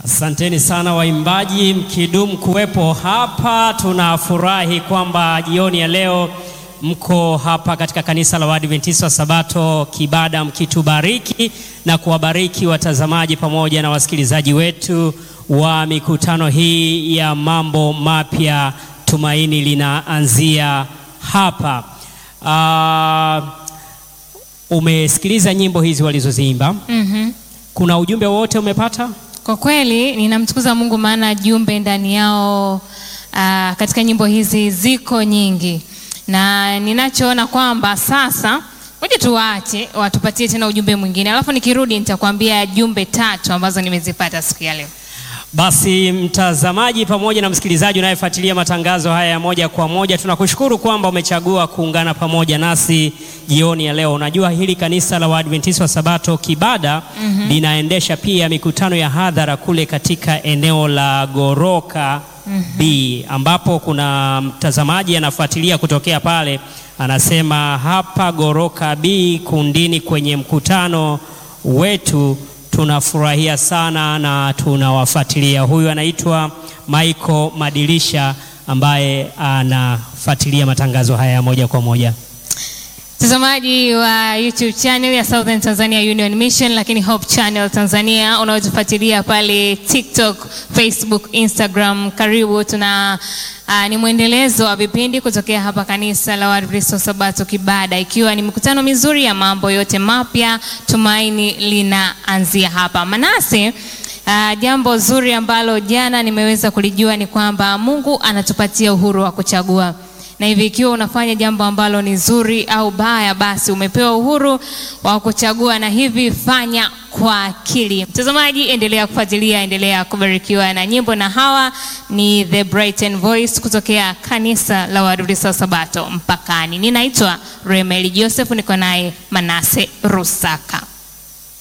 Asanteni sana waimbaji, mkidumu kuwepo hapa. Tunafurahi kwamba jioni ya leo mko hapa katika kanisa la Waadventista wa Sabato Kibada, mkitubariki na kuwabariki watazamaji pamoja na wasikilizaji wetu wa mikutano hii ya mambo mapya. Tumaini linaanzia hapa. Uh, umesikiliza nyimbo hizi walizoziimba. Mhm. Kuna ujumbe wowote umepata? Kwa kweli ninamtukuza Mungu maana jumbe ndani yao ah, katika nyimbo hizi ziko nyingi, na ninachoona kwamba sasa, ngoja tuwaache watupatie tena ujumbe mwingine, alafu nikirudi nitakwambia jumbe tatu ambazo nimezipata siku ya leo. Basi mtazamaji pamoja na msikilizaji unayefuatilia matangazo haya ya moja kwa moja, tunakushukuru kwamba umechagua kuungana pamoja nasi jioni ya leo. Unajua hili kanisa la Waadventista wa Sabato Kibada linaendesha pia mikutano ya hadhara kule katika eneo la Goroka B, ambapo kuna mtazamaji anafuatilia kutokea pale, anasema hapa Goroka B kundini kwenye mkutano wetu tunafurahia sana na tunawafuatilia. Huyu anaitwa Michael Madilisha ambaye anafuatilia matangazo haya moja kwa moja. Mtazamaji wa YouTube channel ya Southern Tanzania Union Mission, lakini Hope Channel Tanzania unaotufuatilia pale TikTok, Facebook, Instagram, karibu. Tuna uh, ni mwendelezo wa vipindi kutokea hapa kanisa la Waadventista wa Sabato Kibada, ikiwa ni mikutano mizuri ya mambo yote mapya. Tumaini linaanzia hapa. Manase, uh, jambo zuri ambalo jana nimeweza kulijua ni kwamba Mungu anatupatia uhuru wa kuchagua na hivi ikiwa unafanya jambo ambalo ni zuri au baya, basi umepewa uhuru wa kuchagua, na hivi fanya kwa akili. Mtazamaji, endelea kufuatilia, endelea kubarikiwa na nyimbo, na hawa ni The Brighton Voice kutokea kanisa la Waadventista wa Sabato Mpakani. Ninaitwa Remeli Joseph, niko naye Manase Rusaka.